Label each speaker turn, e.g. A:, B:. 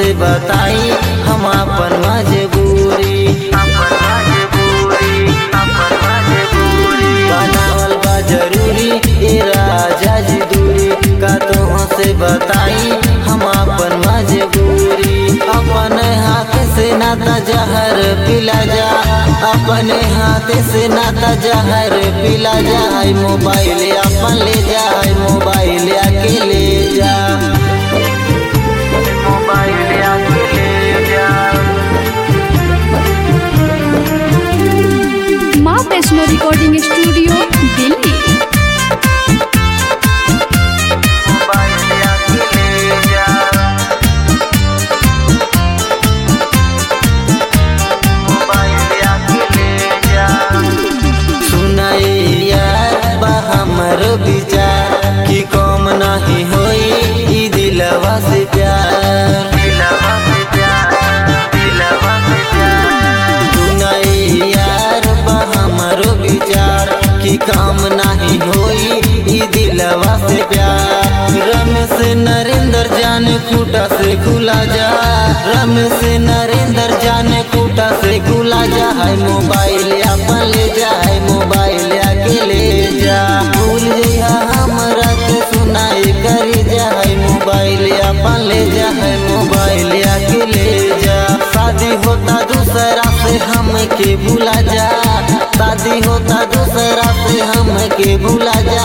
A: से बताई हम अपन मजबूरी बनावल बा जरूरी ए राजा जी दूरी का तोह से बताई हम अपन मजबूरी अपने हाथ से नाता जहर पिला जा अपने हाथ से नाता जहर पिला जा आई मोबाइल अपन ले जा आई मोबाइल आके ले जा मोबाइल आके ले जा
B: माँ Vaishno recording studio Delhi
A: mobile आके ले जा मोबाइल आके ले जा सुनाई यार बा हमर विचार कि कम नहीं होई ई दिलवा से प्यार दिलवा से प्यार दिलवा से प्यार सुनाई यार बा हमर विचार कि काम नहीं होई ई दिलवा से प्यार रमेश नरेंद्र जाने खूटा से खुला जा रमेश नरेंद्र जाने खूटा से खुला जा है मोबाइल अपन ले जा है मोबाइल आके ले जा भूल जइहा हमरा के सुनाई करी जा है मोबाइल अपन ले जा है मोबाइल आके ले जा शादी होता दूसरा से हम के भूला जा शादी होता दूसरा से हम के भूला जा